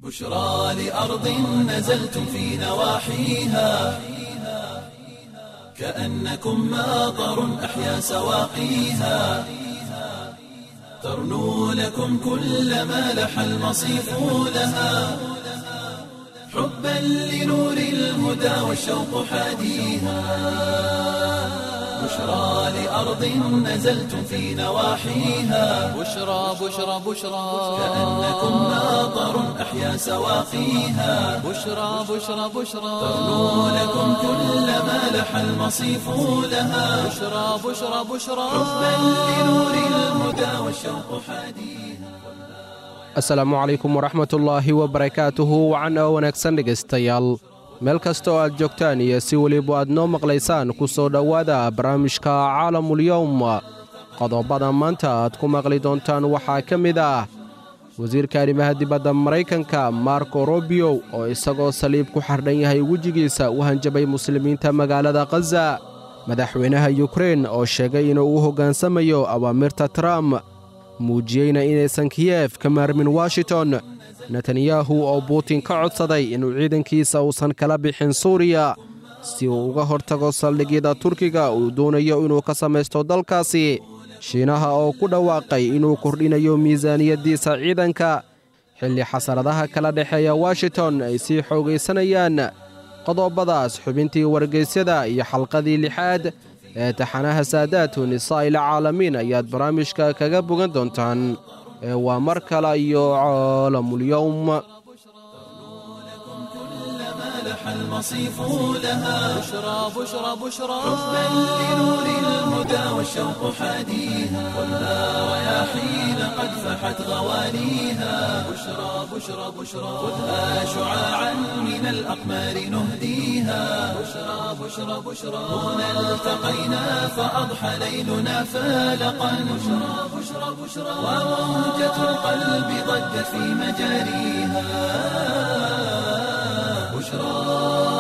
بشرى لأرض نزلتم في نواحيها كأنكم ماطر أحيا سواقيها ترنو لكم كل ما لح المصيف لها حبا لنور الهدى والشوق حاديها بشرى لأرض نزلتم في نواحيها بشرى بشرى بشرى كأنكم ماطر أحيا سواقيها بشرى بشرى بشرى ترنو لكم كل ما لح المصيف لها بشرى بشرى بشرى حبا لنور الهدى والشوق حاديها asalaamu calaykum waraxmatullaahi wabarakaatuhu wacan oo wanaagsan dhegaystayaal meel kasta oo aad joogtaan iyo si weliba aad noo maqlaysaan ku soo dhowaada barnaamijka caalamulyowm qodobada maanta aad ku maqli doontaan waxaa ka mid ah wasiirka arrimaha dibadda maraykanka marko robio oo isagoo saliib ku xardhan yahay wejigiisa u hanjabay muslimiinta magaalada khaza madaxweynaha yukrein oo sheegay inuu u hoggaansamayo awaamirta trump muujiyeyna inaysan kiyef ka maarmin washington netanyahu oo buutin ka codsaday inuu ciidankiisa uusan kala bixin suuriya si uu uga hortago saldhigyada turkiga uu doonayo inuu ka samaysto dalkaasi shiinaha oo ku dhawaaqay inuu kordhinayo miisaaniyaddiisa ciidanka xilli xasaradaha kala dhexeeya washington ay sii xoogaysanayaan qodobadaas xubintii wargaysyada iyo xalqadii lixaad ee taxanaha saadaatu nisaa'il caalamiin ayaad barnaamijka kaga bogan doontaan ee waa mar kale iyo caalamulyowm لح المصيف لها بشرى بشرى بشرى حبا لنور الهدى والشوق حاديها خذها رياحين قد فحت غوانيها بشرى بشرى بشرى خذها شعاعا من الأقمار نهديها بشرى بشرى بشرى هنا التقينا فأضحى ليلنا فالقا بشرى بشرى بشرى وموجة القلب ضجت في مجاريها بشرى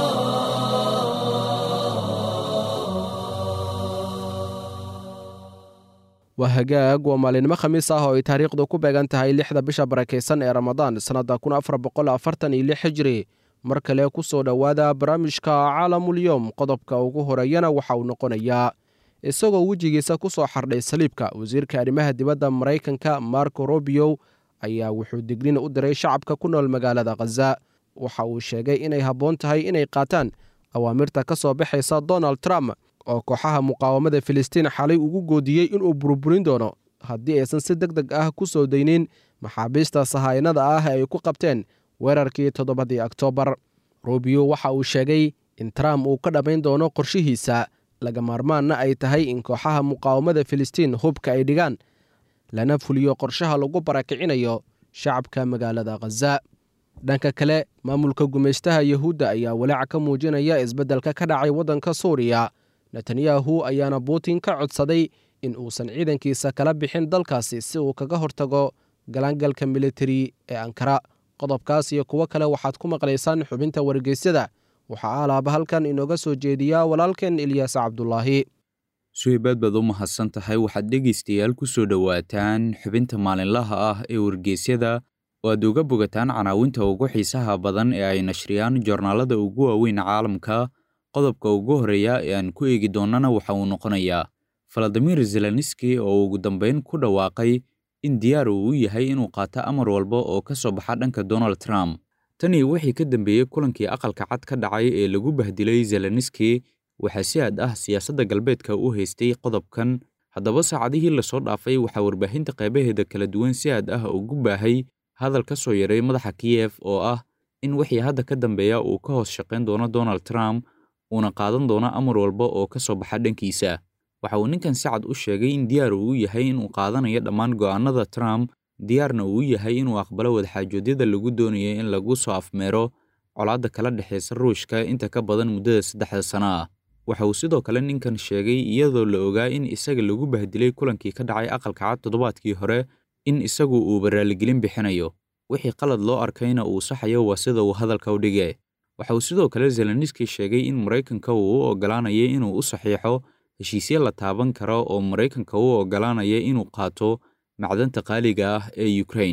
waa hagaag waa maalinimo khamiis ah oo ay taariikhdu ku beegan tahay lixda bisha barakaysan ee ramadaan sannadda kun afar boqol afartan iyo lix hijri mar kale ku soo dhowaada barnaamijka caalamulyowm qodobka ugu horeeyana waxa uu noqonayaa isagoo wejigiisa ku soo xardhay saliibka wasiirka arrimaha dibadda maraykanka marko robio ayaa wuxuu dignin u diray shacabka ku nool magaalada khaza waxa uu sheegay inay habboon tahay inay qaataan awaamirta ka soo baxaysa donald trump oo kooxaha muqaawamada filistiin xalay ugu goodiyey inuu burburin doono haddii aysan si deg deg ah ku soo daynin maxaabiista sahaynada ah ay ku qabteen weerarkii toddobadii oktoobar rubio waxa uu sheegay in trump uu ka dhammayn doono qorshihiisa laga maarmaanna ay tahay in kooxaha muqaawamada filistiin hubka ay dhigaan lana fuliyo qorshaha lagu barakicinayo shacabka magaalada khaza dhanka kale maamulka gumaystaha yahuudda ayaa walaac ka muujinaya isbeddelka ka dhacay waddanka suuriya netanyahu ayaana buutin ka codsaday in uusan ciidankiisa kala bixin dalkaasi si uu kaga hortago galaangalka militari ee ankara qodobkaas iyo kuwo kale waxaad ku maqlaysaan xubinta wargeysyada waxaa alaaba halkan inooga soo jeediyaa walaalkeen ilyaas cabdulaahi suhaybaad baad u mahadsan tahay waxaad dhegaystayaal ku soo dhowaataan xubinta maalinlaha ah ee wargeysyada oo aad uga bogataan canaawinta ugu xiisaha badan ee ay nashriyaan joornaalada ugu waaweyn caalamka qodobka ugu horreeya ee aan ku eegi doonnana waxa uu noqonayaa faladimir zelenski oo ugu dambayn ku dhawaaqay in diyaar uu u yahay inuu qaato amar walba oo ka soo baxa dhanka donald trump tanii wixii ka dambeeyey kulankii aqalka cad ka dhacay ee lagu bahdilay zelenski waxaa si aad ah siyaasadda galbeedka u haystay qodobkan haddaba saacadihii lasoo dhaafay waxaa warbaahinta qaybaheeda kala duwan si aad ah ugu baahay hadal ka soo yaray madaxa kiyef oo ah in wixii hadda ka dambeeya uu ka hoos shaqayn doono donald trump uuna qaadan doono amar walba oo ka soo baxa dhankiisa waxa uu ninkan si cad u sheegay in diyaar uu u yahay inuu qaadanayo dhammaan go'aanada trump diyaarna uu u yahay inuu aqbalo wadaxaajoodyada lagu doonayo in lagu soo afmeero colaadda kala dhexaysa ruushka inta ka badan muddada saddexda sano ah waxa uu sidoo kale ninkan sheegay iyadoo la ogaa in isaga lagu bahdilay kulankii ka dhacay aqalka cad toddobaadkii hore in isagu uu baraalligelin bixinayo wixii qalad loo arkayna uu saxayo waa sida uu hadalka u dhige waxa uu sidoo kale zelenski sheegay in maraykanka uu u oggolaanaya inuu u saxiixo heshiisye la taaban karo oo maraykanka u oggolaanaya inuu qaato macdanta qaaliga ah ee ukrain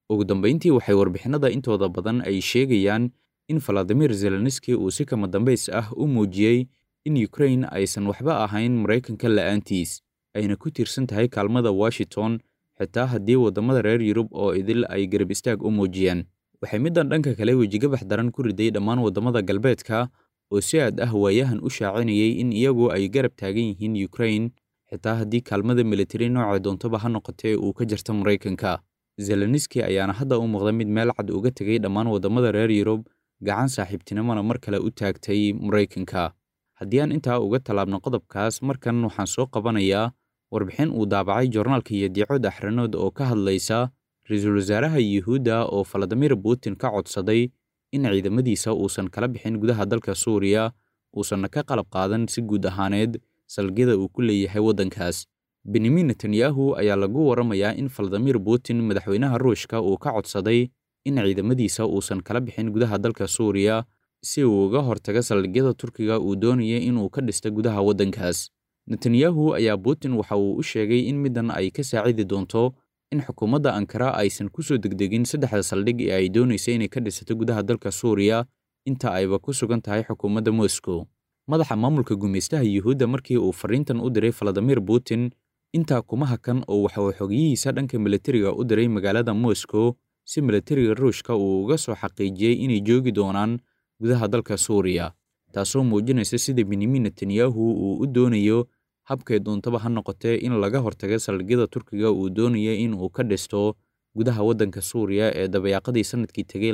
ugu dambayntii waxay warbixinada intooda badan ay sheegayaan in valadimir zelenski uu si kama dambays ah u muujiyey in ukrain aysan waxba ahayn maraykanka la'aantiis ayna ku tiirsan tahay kaalmada washington xitaa haddii waddamada reer yurub oo idil ay garab istaag u muujiyeen waxay middan dhanka kale wejigabax daran ku riday dhammaan waddamada galbeedka oo si aad ah waayahan u shaacinayay in iyagu ay garab taagan yihiin ukrain xitaa haddii kaalmada militari nooca doontoba ha noqotee uu ka jarto maraykanka zelenski ayaana hadda u muuqda mid meel cad uga tegay dhammaan waddamada reer yurub gacan saaxiibtinimona mar kale u taagtay maraykanka haddii aan intaa uga tallaabno qodobkaas markan waxaan soo qabanayaa warbixin uu daabacay joornaalka iyo diicood axranood oo ka hadlaysa ra-iisul wasaaraha yuhuudda oo valadimir putin ka codsaday in ciidamadiisa uusan kala bixin gudaha dalka suuriya uusanna ka qalab qaadan si guud ahaaneed salgyada uu ku leeyahay waddankaas benyamin netanyahu ayaa lagu waramayaa in valadimir putin madaxweynaha ruushka uu ka codsaday in ciidamadiisa uusan kala bixin gudaha dalka suuriya si uu uga hortaga saldhigyada turkiga uu doonaya inuu ka dhista gudaha waddankaas netanyahu ayaa putin waxa uu u sheegay in middan ay ka saacidi doonto in xukuumadda ankara aysan ku soo degdegin saddexda saldhig ee ay doonaysa inay ka dhisato gudaha dalka suuriya inta ayba ku sugan tahay xukuumadda moscow madaxa maamulka gumaystaha yuhuudda markii uu fariintan u diray valadimir putin intaa kuma hakan oo waxa uu xogiyihiisa dhanka militariga u diray magaalada moscow si militariga ruushka uu uga soo xaqiijiyey inay joogi doonaan gudaha dalka suuriya taasoo muujinaysa sida benyamin netanyahu uu u doonayo habkay doontaba ha noqotee in laga hortaga saldhigyada turkiga uu doonaya in uu ka dhisto gudaha waddanka suuriya ee dabayaaqadii sanadkii tegey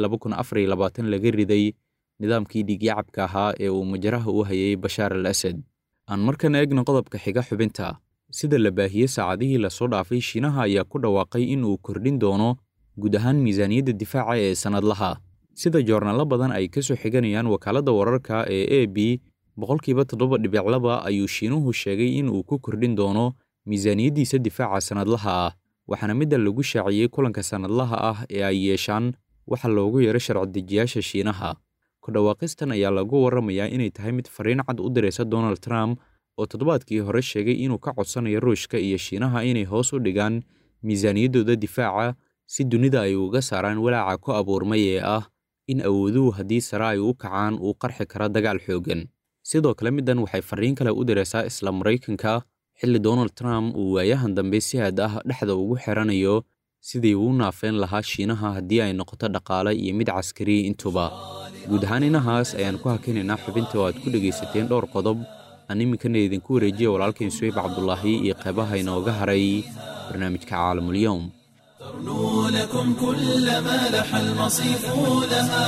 laga riday nidaamkii dhiigyacabka ahaa ee uu majaraha u hayay bashaar al asad aan markan eegna qodobka xiga xubinta sida la baahiyey saacadihii lasoo dhaafay shiinaha ayaa ku dhawaaqay in uu kordhin doono guud ahaan miisaaniyadda difaaca ee sannadlaha sida joornaallo badan ay ka soo xiganayaan wakaaladda wararka ee a b boqolkiiba toddoba dhibic laba ayuu shiinuhu sheegay in uu ku kordhin doono miisaaniyaddiisa difaaca sannadlaha ah waxaana midda lagu shaaciyey kulanka sannadlaha ah ee ay yeeshaan waxa loogu yeero sharci-dejiyaasha shiinaha ku dhawaaqistan ayaa lagu warramayaa inay tahay mid fariin cad u diraysa donald trump oo toddobaadkii hore sheegay inuu ka codsanayo ruushka iyo shiinaha inay hoos u dhigaan miisaaniyaddooda difaaca si dunida ay uga saaraan walaaca ku abuurmay ee ah in awooduhu haddii sare ay u kacaan uu qarxi kara dagaal xooggan sidoo kale middan waxay fariin kale u diraysaa isla maraykanka xilli donald trump uu waayahan dambe si aad ah dhexda ugu xiranayo sidii uu naafeen lahaa shiinaha haddii ay noqoto dhaqaale iyo mid caskari intuba guud ahaan inahaas ayaan ku hakinaynaa xubinta oo aad ku dhegaysateen dhowr qodob aan iminkana idinku wareejiya walaalkayn suweyb cabdulaahi iyo qeybaha inooga haray barnaamijka caalamulyoom ترنو لكم كل ما لح المصيف لها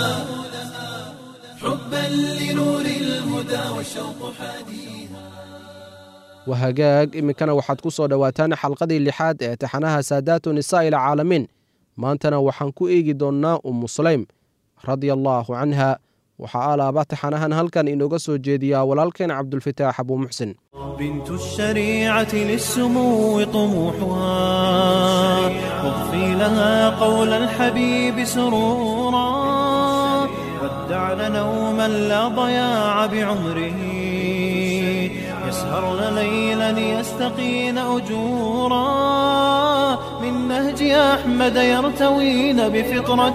حبا لنور الهدى والشوق حديها wahagaag iminkana waxaad ku soo dhowaataan xalqadii lixaad ee taxanaha saadaatu nisaa ila caalamiin maantana waxaan ku eegi doonnaa ummu sulaym radia allaahu canha waxaa alaaba taxanahan halkan inooga soo jeediyaa walaalkeen cabdulfataax abuu muxsin بنت الشريعة للسمو طموحها واضفي لها قول الحبيب سرورا ودعن نوما لا ضياع بعمره يسهرن ليلا يستقين أجورا من نهج أحمد يرتوين بفطرة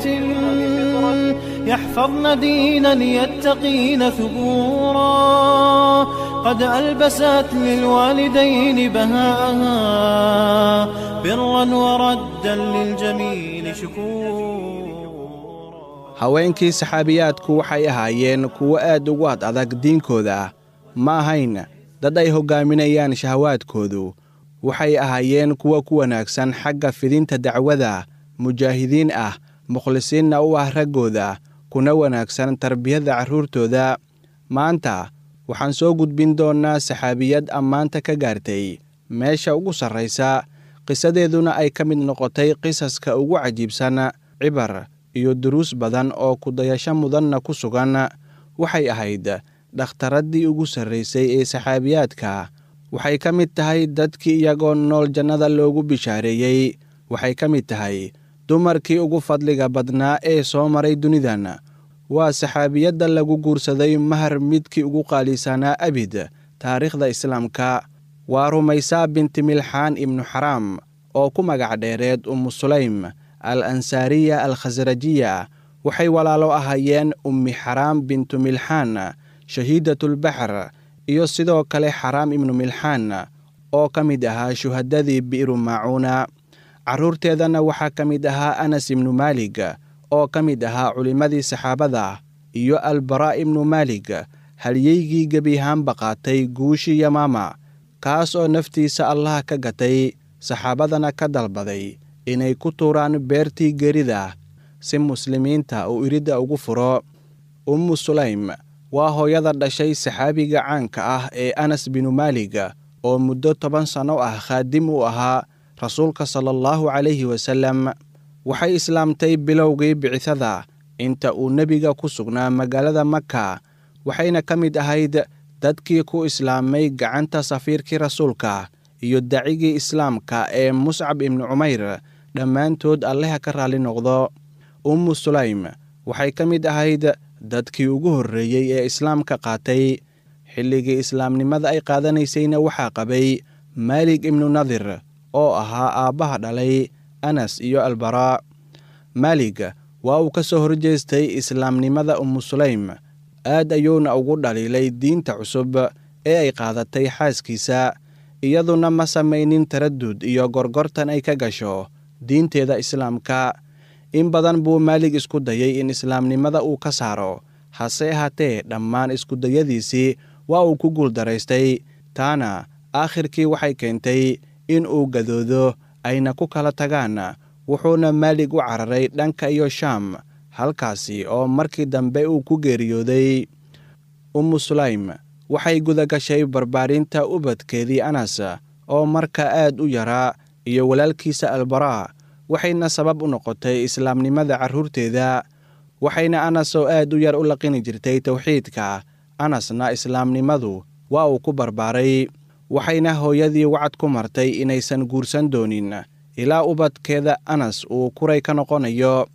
يحفظن دينا يتقين ثبورا قد ألبست للوالدين بهاءها برا وردا للجميل شكورا haweenkii saxaabiyaadku waxay ahaayeen kuwo aad ugu ad adag diinkooda ma ahayn dad ay hoggaaminayaan shahawaadkoodu waxay ahaayeen kuwo ku wanaagsan xagga fidinta dacwada mujaahidiin ah mukhlisiinna u ah raggooda kuna wanaagsan tarbiyadda carruurtooda maanta waxaan soo gudbin doonnaa saxaabiyad ammaanta ka gaartay meesha ugu sarraysa qisadeeduna ay ka mid noqotay qisaska ugu cajiibsan cibar iyo duruus badan oo kudayasho mudanna ku sugan waxay ahayd dhakhtaraddii ugu sarraysay ee saxaabiyaadka waxay ka mid tahay dadkii iyagoo nool jannada loogu bishaareeyey waxay ka mid tahay dumarkii ugu fadliga badnaa ee soo maray dunidan waa saxaabiyadda lagu guursaday mahar midkii ugu qaalisanaa abid taariikhda islaamka waa rumaysaa binti milxaan ibnu xaraam oo ku magac dheereed ummu sulaym al ansaariya al khasrajiya waxay walaalo ahaayeen ummi xaraam bintu milxaan shahiidatulbaxr iyo sidoo kale xaraam ibnu milxaan oo ka mid ahaa shuhadadii bi'ru maacuuna carruurteedana waxaa ka mid ahaa anas ibnu maalig oo ka mid ahaa culimmadii saxaabada iyo albaraa ibnu maalig halyeygii gebiahaanba qaatay guushii yamaama kaas oo naftiisa allah ka gatay saxaabadana ka dalbaday inay ku tuuraan beertii gerida si muslimiinta uu iridda ugu furo ummu sulaym waa hooyada dhashay saxaabiga caanka ah ee anas binu maalig oo muddo toban sanno ah khaadim u ahaa rasuulka sala allahu calayhi wasallam waxay islaamtay bilowgii bicithada inta uu nebiga ku sugnaa magaalada maka waxayna ka mid ahayd dadkii ku islaamay gacanta safiirkii rasuulka iyo dacigii islaamka ee muscab ibnu cumayr dhammaantood alleha ka raalli noqdo ummu sulaym waxay ka mid ahayd dadkii ugu horreeyey ee islaamka qaatay xilligii islaamnimada ay qaadanaysayna waxaa qabay maalig ibnu nadir oo ahaa aabbaha dhalay anas iyo albaraa maalig waa uu ka soo horjeestay islaamnimada ummu sulaym aad ayuuna ugu dhaliilay diinta cusub ee ay qaadatay xaaskiisa iyaduna ma samaynin taradud iyo gorgortan ay ka gasho diinteeda islaamka in badan buu maalig isku dayay in islaamnimada uu ka saaro hase ahaatee dhammaan iskudayadiisii waa uu ku guuldaraystay taana aakhirkii waxay keentay in uu gadoodo ayna ku kala tagaan wuxuuna maalig u cararay dhanka iyo shaam halkaasi oo markii dambe uu ku geeriyooday ummu sulaym waxay gudagashay barbaarinta ubadkeedii anas oo marka aad u yaraa iyo walaalkiisa albaraa waxayna sabab u noqotay islaamnimada carruurteeda waxayna anas oo aad u yar u laqini jirtay towxiidka anasna islaamnimadu waa uu ku barbaaray waxayna hooyadii wacad ku martay inaysan guursan doonin ilaa ubadkeeda anas uu kuray ka noqonayo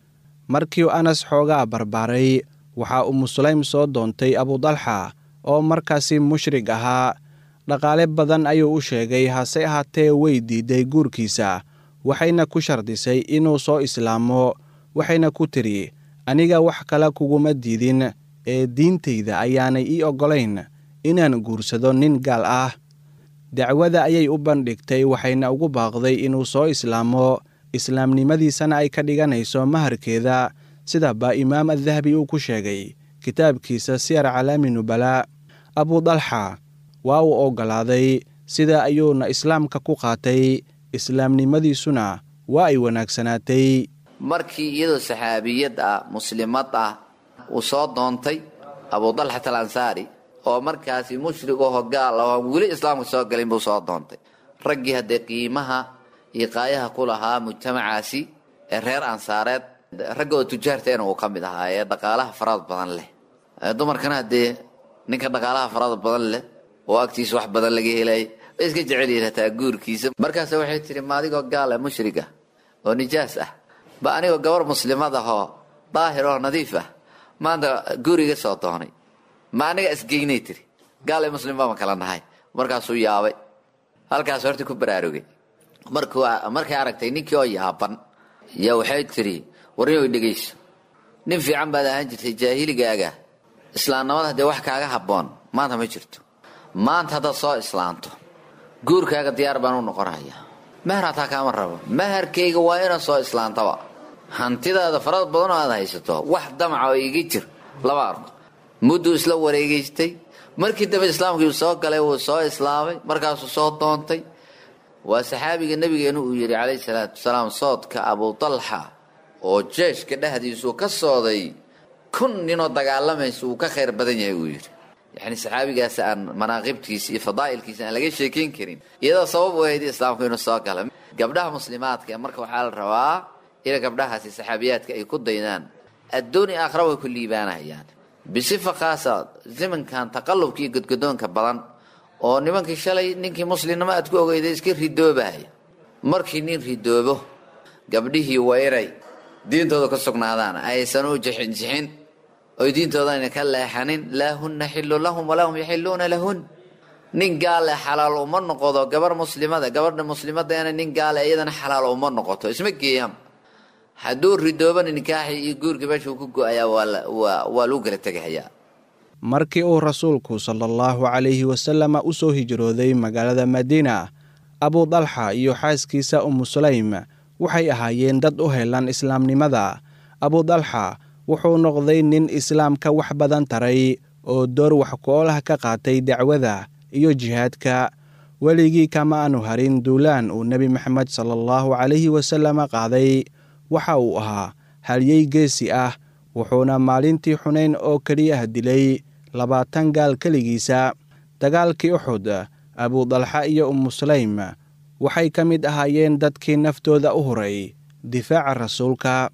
markii anas xoogaa barbaaray waxaa ummu sulaym soo doontay abudalxa oo markaasi mushrig ahaa dhaqaale badan ayuu u sheegay hase ahaatee way diiday guurkiisa waxayna ku shardisay inuu soo islaamo waxayna ku tidhi aniga wax kale kuguma diidin ee diintayda ayaanay ii oggolayn inaan guursado nin gaal ah dacwada ayay u bandhigtay waxayna ugu baaqday inuu soo islaamo islaamnimadiisana ay ka dhiganayso maharkeeda sidaba imaam addahabi uu ku sheegay kitaabkiisa siyar calaami nubalaa abudalxa waa uu oggolaaday sida ayuuna islaamka ku qaatay islaamnimadiisuna waa ay wanaagsanaatay markii iyadoo saxaabiyad ah muslimad ah uu soo doontay abudalxat al ansaari oo markaasi mushrig oo gaal ah oo weli islaamka soo galin buu soo doontay raggii haddee qiimaha iyo qaayaha ku lahaa mujtamacaasi ee reer ansaareed ragga oo tujaarteena uu ka mid ahaa ee dhaqaalaha farada badan leh dumarkana haddee ninka dhaqaalaha farada badan leh oo agtiisa wax badan laga helay way iska jecelyihin hataa guurkiisa markaas waxay tihi ma adigoo gaala mushriga oo nijaas ah ba anigoo gabar muslimad ah oo daahir oo nadiif ah maanta guuriga soo doonay ma aniga isgeynay tiri gaal iyo muslim baama kala nahay markaasuu yaabay halkaas horta ku baraarugay markuu markay aragtay ninkii oo yaaban yaa waxay tiri warniyoy dhegayso nin fiican baad ahaan jirtay jaahiligaaga islaamnimada haddee wax kaaga habboon maanta ma jirto maanta haddaad soo islaanto guurkaaga diyaar baan u noqonaya mahar hataa kaama rabo maharkayga waa inaad soo islaantaba hantidaada farad badanoo aad haysato wax damaca oo iga jir laba arko mudduu isla wareegaystay markii dambe islaamkii soo galay wuu soo islaamay markaasuu soo doontay waa saxaabiga nabigeenu uu yidhi calayhi salaatu wasalaam soodka abudalxa oo jeeshka dhexdiisuu ka sooday kun ninoo dagaalamaysa uu ka khayr badan yahay uu yidhi yacni saxaabigaas aan manaaqibtiisa iyo fadaa'ilkiisa aan laga sheekayn karin iyadoo sabab u ahayd islaamku inuu soo gala gabdhaha muslimaadka marka waxaa la rabaa in gabdhahaasi saxaabiyaadka ay ku daydaan adduuni aakhira way ku liibaanayaan bisifa khaasa zimankan taqallubka iyo godgodoonka badan oo nimankii shalay ninkii muslimnimo aad ku ogeyday iska ridoobaya markii nin ridoobo gabdhihii waa inay diintooda ka sugnaadaan aysan u jixinjixin oy diintooda ayna ka leexanin laa hunna xillu lahum walaa hum yaxiluuna lahun nin gaale xalaal uma noqdo gabar muslimada gabadha muslimadeena nin gaale iyadana xalaal uma noqoto isma geeyaan hadduu ridoobana nikaaxii iyo guurkii meeshuu ku go-ayaa waa waa lagu kala tegahayaa markii uu rasuulku sala allahu calayhi wasalama u soo hijrooday magaalada madiina abu dalxa iyo xaaskiisa umu sulaym waxay ahaayeen dad u helan islaamnimada abu dalxa wuxuu noqday nin islaamka wax badan taray oo door wax ku-olah ka qaatay dacwada iyo jihaadka weligii kama aanu harin duulaan uu nebi maxamed sala allahu calayhi wasalama qaaday waxa uu ahaa halyey geesi ah wuxuuna maalintii xunayn oo keliya dilay labaatan gaal keligiisa dagaalkii uxud abudalxa iyo umu sulaym waxay ka mid ahaayeen dadkii naftooda u huray difaaca rasuulka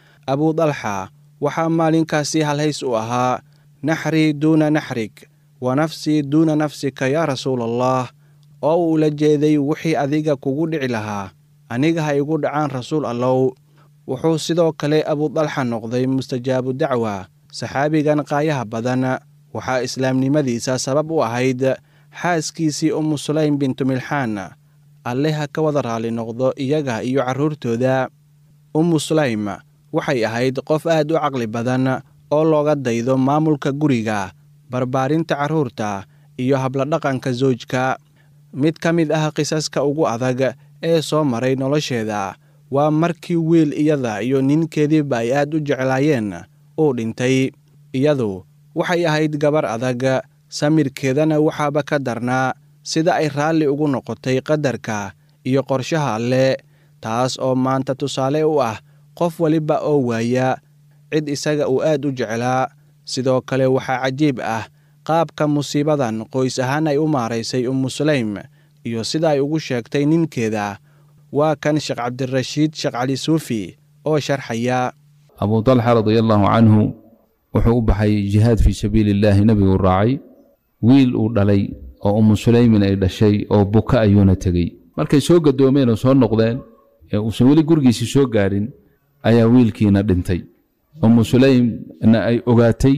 abudalxa waxaa maalinkaasi halhays u ahaa naxrii duuna naxrig wa nafsii duuna nafsika yaa rasuulallah oo uu la jeeday wixii adiga kugu dhici lahaa aniga ha igu dhacaan rasuul allow wuxuu sidoo kale abudalxa noqday mustajaabu dacwa saxaabigan qaayaha badan waxaa islaamnimadiisa sabab u ahayd xaaskiisii umu sulaym bintu milxaan alle ha ka wada raalli noqdo iyaga iyo carruurtooda ummu sulaym waxay ahayd qof aad u caqli badan oo looga daydo maamulka guriga barbaarinta carruurta iyo habladhaqanka soojka mid ka mid ah qisaska ugu adag ee soo maray nolosheeda waa markii wiil iyada iyo ninkeediiba ay aad u jeclaayeen uu dhintay iyadu waxay ahayd gabar adag samirkeedana waxaaba ka darnaa sida ay raalli ugu noqotay qadarka iyo qorshaha alle taas oo maanta tusaale u ah qof waliba oo waaya cid isaga uu aad u jeclaa sidoo kale waxaa cajiib ah qaabka musiibadan qoys ahaan ay u maaraysay ummu sulaym iyo sida ay ugu sheegtay ninkeeda waa kan sheekh cabdirashiid sheekh cali suufi oo sharxaya abu dalxa radia allaahu canhu wuxuu u baxay jihaad fii sabiili illaahi nebiguu raacay wiil uu dhalay oo ummu sulaymin ay dhashay oo buka ayuuna tegey markay soo gadoomeen oo soo noqdeen ee uusan weli gurigiisii soo gaadhin ayaa wiilkiina dhintay ummu sulaymna ay ogaatay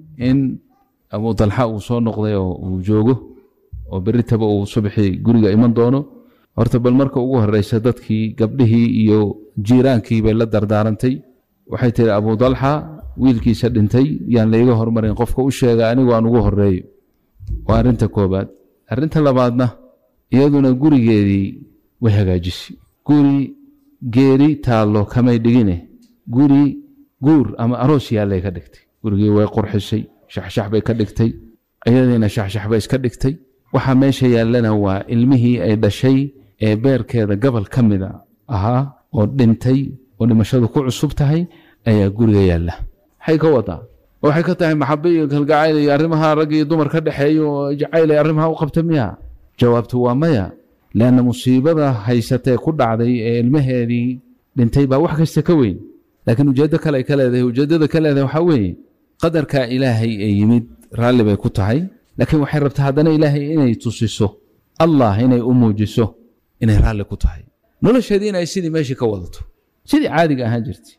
in abu dalxa uu soo noqday oo uu joogo oo beritaba uu subaxii guriga iman doono horta bal marka ugu horreysa dadkii gabdhihii iyo jiiraankii bay la dardaarantay waxay tihi abu dalxa wiilkiisa dhintay yaan layga hormarin qofka u sheega anigu aan ugu horeeyo waa arrinta koobaad arrinta labaadna iyaduna gurigeedii way hagaajisay guri geeri taallo kamay dhigine guri guur ama aroos yaallay ka dhigtay gurigii way qurxisay shaxshax bay ka dhigtay iyadiina shaxshax bay iska dhigtay waxaa meesha yaallana waa ilmihii ay dhashay ee beerkeeda gobol ka mida ahaa oo dhintay oo dhimashadu ku cusub tahay ayaa guriga yaalla maxay ka wadaa waxay ka tahay maxabe iyo kalgacayl iyo arrimaha rag iyo dumar ka dhexeeya oo jacayl ay arrimaha u qabta miya jawaabtu waa maya leanna musiibada haysatee ku dhacday ee ilmaheedii dhintay baa wax kasta ka weyn laakiin ujeeddo kale ay ka leedahay ujeeddada ka leedahay waxaa weeye qadarka ilaahay ee yimid raalli bay ku tahay laakiin waxay rabtaa haddana ilaahay inay tusiso allah inay u muujiso inay raalli ku tahay nolosheedii inay sidii meeshii ka wadato sidii caadiga ahaan jirtay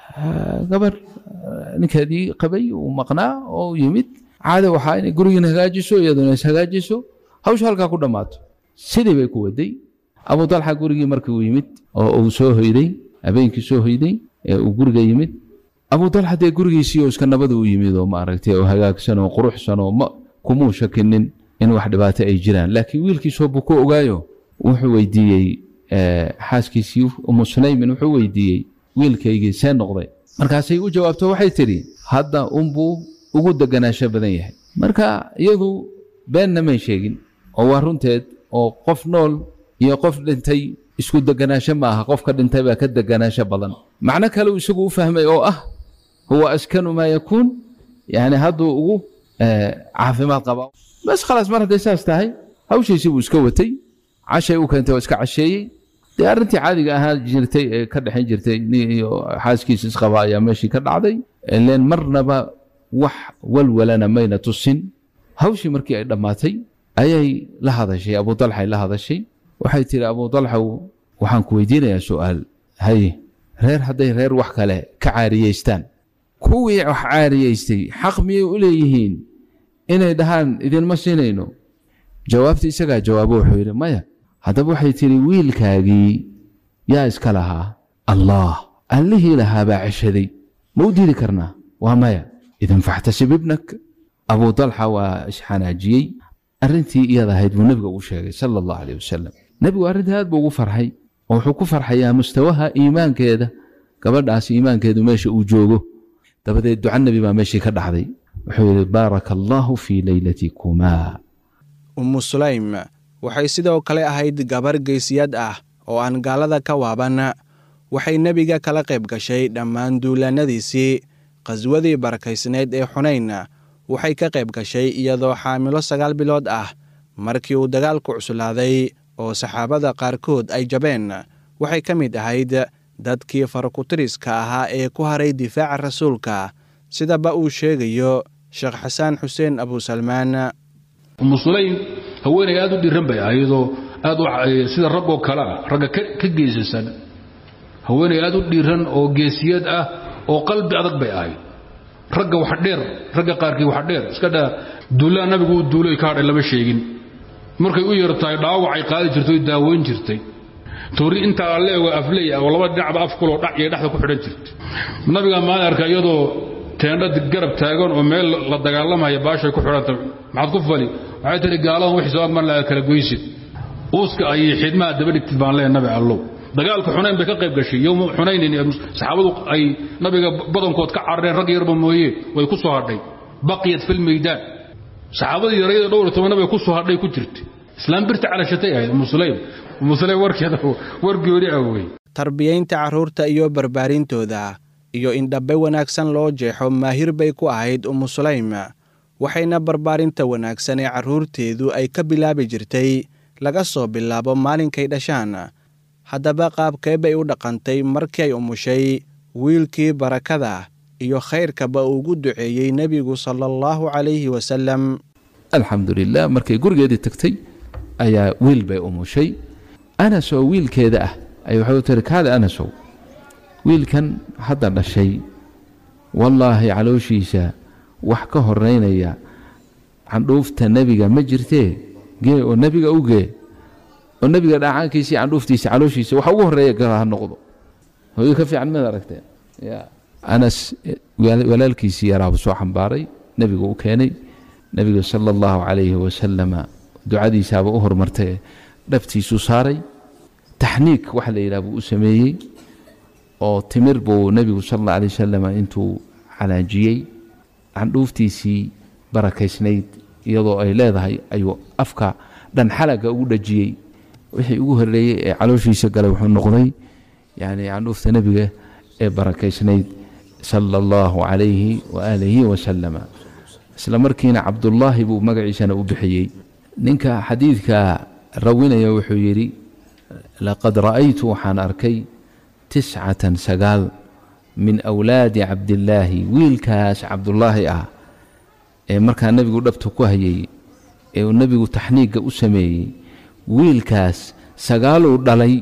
gabar ninkeedii qabay uu maqnaa oo yimid caada waxaa inay gurigiina hagaajiso iyaduna is hagaajiso hawsha halkaa ku dhammaato sidii bay ku waday abu dalxa gurigii markii uu yimid oo uu soo hoyday habeenkii soo hoyday ee uu guriga yimid abu dalxa dee gurigiisii oo iska nabada u yimid oo maaragtay oo hagaagsan oo quruxsan oo ma kumuu shakinin in wax dhibaato ay jiraan laakiin wiilkiisoo buu ku ogaayo wuxuu weydiiyey xaaskiisii umu sulaymin wuxuu weydiiyey wiilkaygii see noqday markaasay u jawaabto waxay tidhi hadda unbuu ugu deganaasho badan yahay marka iyadu beenna may sheegin oo waa runteed oo qof nool iyo qof dhintay isku deganaasho ma aha qofka dhintay baa ka deganaasho badan macno kale uu isagu u fahmay oo ah huwa askanu maa yakuun yani hadduu ugu caafimaad qabaa bas khalaas mar hadday saas tahay hawshiisii buu iska watay cashay u keentay oo iska casheeyey dee arrintii caadiga ahaa jirtay ee ka dhexin jirtay nin iyo xaaskiisa isqaba ayaa meeshii ka dhacday leen marnaba wax walwalana mayna tusin hawshii markii ay dhammaatay ayay la hadashay abu dalxay la hadashay waxay tihi abu dalxow waxaan ku weydiinayaa su'aal haye reer hadday reer wax kale ka caariyeystaan kuwii wax caariyeystay xaq miyay u leeyihiin inay dhahaan idinma siinayno jawaabtii isagaa jawaabo wuxuu yidhi maya haddaba waxay tidhi wiilkaagii yaa iska lahaa allah allihii lahaabaa ceshaday ma u diidi karnaa waa maya idan faxtasib ibnak abu dalxa waa isxanaajiyey arrintii iyada ahayd buu nebiga ugu sheegay sala allahu aleyh wasalam nebigu arrintii aad buu ugu farxay oo wuxuu ku farxayaa mustawaha iimaankeeda gabadhaas iimaankeedu meesha uu joogo dabadeed duca nebi baa meeshii ka dhacday wuxuu yidhi baaraka allaahu fii leylatiikumaa ummu sulaym waxay sidoo kale ahayd gabar geysiyad ah oo aan gaalada ka waaban waxay nebiga kala qayb gashay dhammaan duulaannadiisii qhaswadii barakaysnayd ee xunayn waxay ka qayb gashay iyadoo xaamilo sagaal bilood ah markii uu dagaalku cuslaaday oo saxaabada qaarkood ay jabeen waxay ka mid ahayd dadkii farakutiriska ahaa ee ku haray difaaca rasuulka sidaba uu sheegayo sheekh xasaan xuseen abusalmaan umu sulaym haweenay aad u dhiran bay ahaydoo aad sida raggoo kale ah ragga ka geesasan haweenay aad u dhiran oo geesiyad ah oo qalbi adag bay ahayd ragga wax dheer ragga qaarkii wax dheer iska dhaa duullaa nabigu uu duuloy ka hadhay lama sheegin markay u yartahay dhaawacay qaadi jirtay oo daaweyn jirtay toori intaa alleego afley ah oo laba dhinacba afkuloo dhac iyo dhexda ku xidhan jirtay nabigaa maalin arka iyadoo teendha garab taagan oo meel la dagaalamaya baashay ku xidhanta maxaad ku fali waxay tihi gaaladan wixii soo agman laha kala goysid uuska ayay xidmaha daba dhigtid baan leeya nabi allow dagaalka xunayn bay ka qayb gashay yowma xunaynin saxaabadu ay nabiga badankood ka carareen rag yarba mooye way ku soo hadhay baqiyat fil meydaan saxaabadii yarayada dhowr toban nabiga ku soo hadhay ku jirtay islaam birta calashatay ahayd umu sulaym umu sulaym warkeeda war gooni ah wey tarbiyaynta carruurta iyo barbaarintooda iyo in dhabbe wanaagsan loo jeexo maahir bay ku ahayd ummu sulaym waxayna barbaarinta wanaagsan ee carruurteedu ay ka bilaabi jirtay laga soo bilaabo maalinkay dhashaan haddaba qaabkee bay u dhaqantay markii ay umushay wiilkii barakada iyo khayrkaba ugu duceeyey nebigu sala allahu calayhi wasalam alxamdu lilah markay gurigeedii tagtay ayaa wiil bay umushay anas oo wiilkeeda ah ay waxay u tiri kaale anasow wiilkan hadda dhashay wallaahi calooshiisa wax ka horeynaya candhuufta nebiga ma jirtee gee oo nebiga u gee oo nebiga dhaacaankiisii candhuuftiisa calooshiisa wax ugu horeeya gala ha noqdo hooyo ka fiican mid aragteen ya anas walaalkiisii yaraabu soo xambaaray nebigu u keenay nebiga sala allahu calayhi wasalama ducadiisaaba u hormartay dhabtiisuu saaray taxniik waxa la yidhaha buu u sameeyey oo timir buu nebigu sal alla alay wasalam intuu calaajiyey candhuuftiisii barakaysnayd iyadoo ay leedahay ayuu afka dhan xalaga ugu dhajiyey wixii ugu horeeyey ee calooshiisa galay wuxuu noqday yani candhuufta nebiga ee barakaysnayd sala allahu calayhi waaalihi wasalama isla markiina cabdullaahi buu magaciisana u bixiyey ninka xadiidka rawinaya wuxuu yidhi laqad ra'aytu waxaan arkay tiscatan sagaal min awlaadi cabdillaahi wiilkaas cabdullaahi ah ee markaa nebigu dhabta ku hayay ee uu nebigu taxniigga u sameeyey wiilkaas sagaaluu dhalay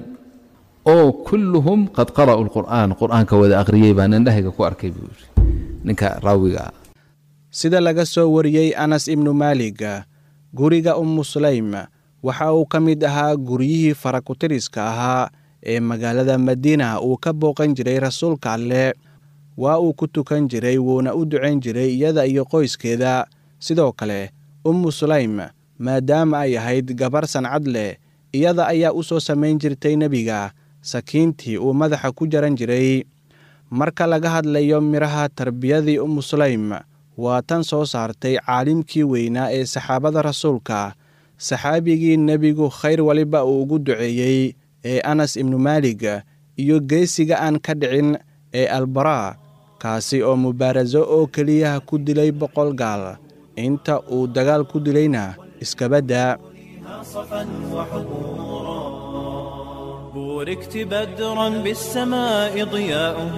oo kulluhum qad qara'u lqur'aan qur'aanka wada akhriyey baan indhahayga ku arkay buu yidhi ninka raawiga ah sida laga soo wariyey anas ibnu maalig guriga ummu sulaym waxa uu ka mid ahaa guryihii farakutiriska ahaa ee magaalada madiina uu ka booqan jiray rasuulka alleh waa uu ku tukan jiray wuuna u ducayn jiray iyada iyo qoyskeeda sidoo kale ummu sulaym maadaama ay ahayd gabar sancad leh iyada ayaa u soo samayn jirtay nebiga sakiintii uu madaxa ku jaran jiray marka laga hadlayo midhaha tarbiyadii ummu sulaym waa tan soo saartay caalimkii weynaa ee saxaabada rasuulka saxaabigii nebigu khayr waliba uu ugu duceeyey ee anas ibnu maalig iyo geesiga aan ka dhicin ee albaraa kaasi oo mubaaraso oo keliyaha ku dilay boqol gaal inta uu dagaal ku dilayna iskabaddaa بوركت بدرا بالسماء ضياؤه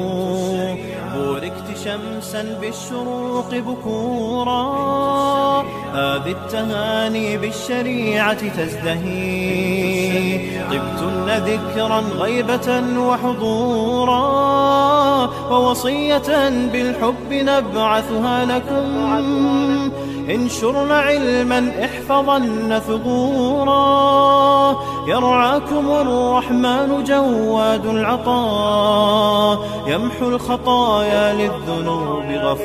بوركت شمسا بالشروق بكورا هذه التهاني بالشريعة تزدهي طبتن ذكرا غيبة وحضورا ووصية بالحب نبعثها لكم انشرن علما احفظن ثبورا يرعاكم الرحمن جواد العطاء يمحو الخطايا للذنوب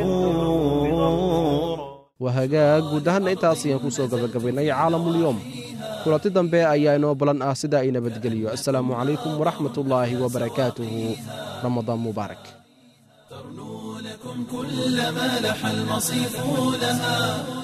غفورا wahagaag guud ahaanna intaas ayaan ku soo gabagabaynay caalamulyoom kulanti dambe ayaa inoo balan ah sida ay nabadgeliyo assalaamu calaykum waraxmatullaahi wabarakaatuhu ramadaan mubaarak كل ما لح المصيف لها